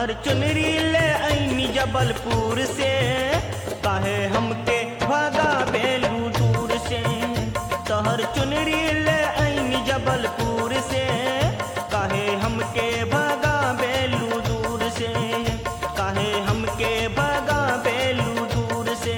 तहर चुनरी ले ऐनी जबलपुर से काहे हमके भागा बेलू दूर से तहर चुनरी ले ऐनी जबलपुर से काहे हमके भागा बेलू दूर से काहे हमके भागा बेलू दूर से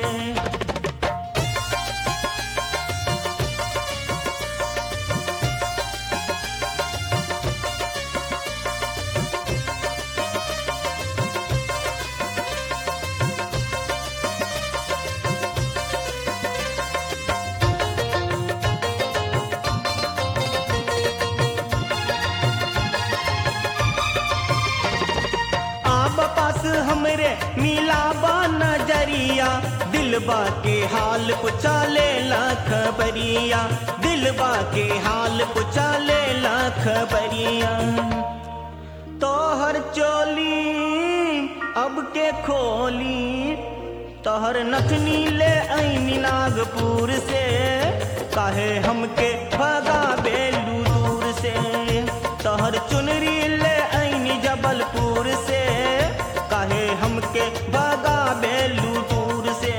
आब पास हमरे मिलाबा नजरिया दिलबा के हाल पुछा ले ला खबरिया दिलबा के हाल पुछा ले ला खबरिया तोहर चोली अब के खोली तोहर नथनी ले ऐनी नागपुर से काहे हमके भगा बेलू दूर से तोहर चुनरी ले ऐनी जबलपुर से काहे हमके भगा बेलू दूर से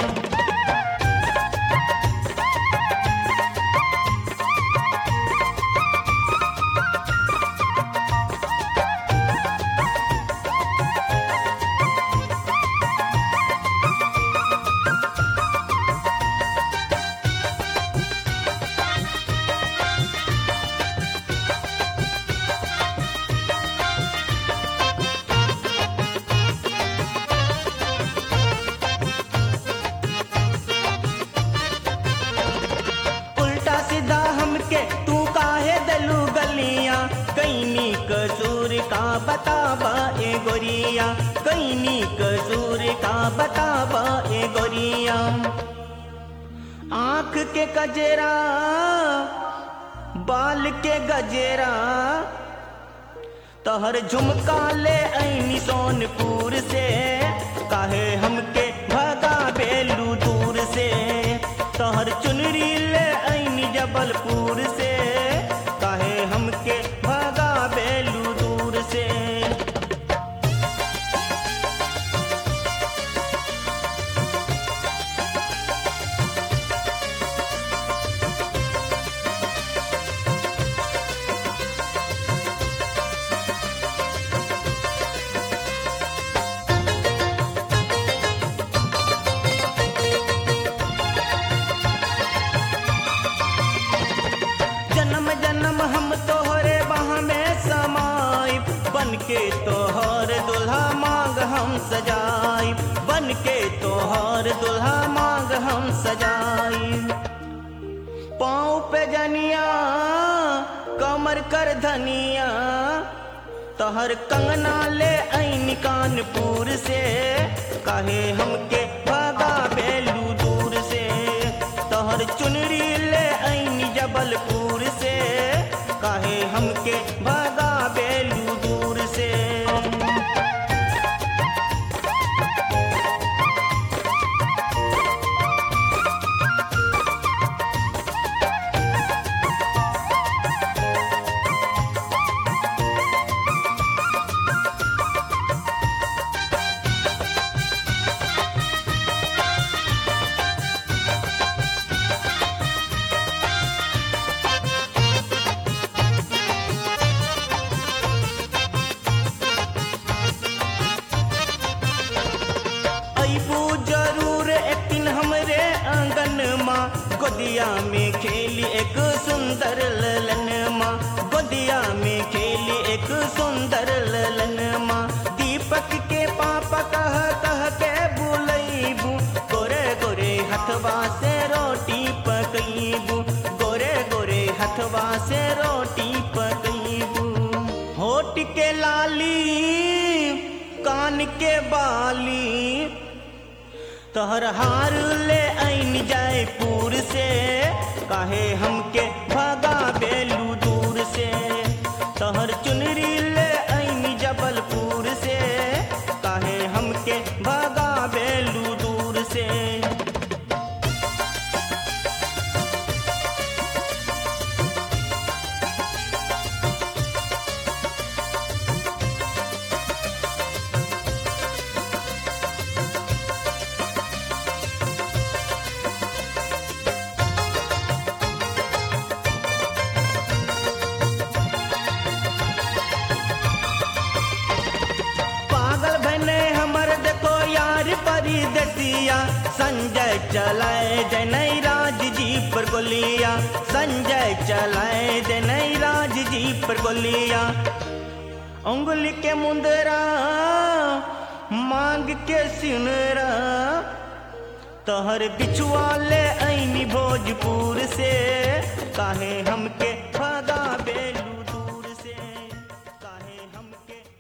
उल्टा सीधा हमके तू काहे दलू गलियां कैनी कसूर का बताबा ए गोरिया कैनी कसूर का बताबा ए गोरिया आंख के कजरा बाल के गजेरा तहर झुमका ले ऐनी सोनपुर से काहे हमके भगा बेलू दूर से तहर चुनरी ले ऐनी जबलपुर से काहे हमके भगा बेलू दूर से जन्म जन्म हम तोहरे बाह में समाई बन के तोहर दुल्हा मांग हम सजाई बन के तोहर दुल्हा मांग हम सजाई पाँव पे जनिया कमर कर धनिया तोहर कंगना ले ऐनी कानपुर से काहे हमके भागा बेलू दूर से तोहर चुनरी ले ऐनी जबलपुर से काहे हमके भागा बेलू दूर से अबू जरूर एक दिन हमरे आंगन माँ गोदिया में खेली एक सुंदर ललन माँ गोदिया में खेली एक सुंदर ललन माँ दीपक के पापा कह कह के बुलैबू गोरे गोरे हथवा से रोटी पकईबू गोरे गोरे हथवा से रोटी पकईबू होठ के लाली कान के बाली तोहर हार ले ऐन जयपुर से काहे हमके भागा बेलू दूर से तोहर चुनरी ले ऐन जबलपुर से काहे हमके भागा बेलू दूर से परदेसिया संजय चलाए जनई राज जी पर गोलिया संजय चलाए जनई राज जी पर गोलिया उंगली के मुंदरा मांग के सिनरा तोहर बिछुआ ले ऐनी भोजपुर से काहे हमके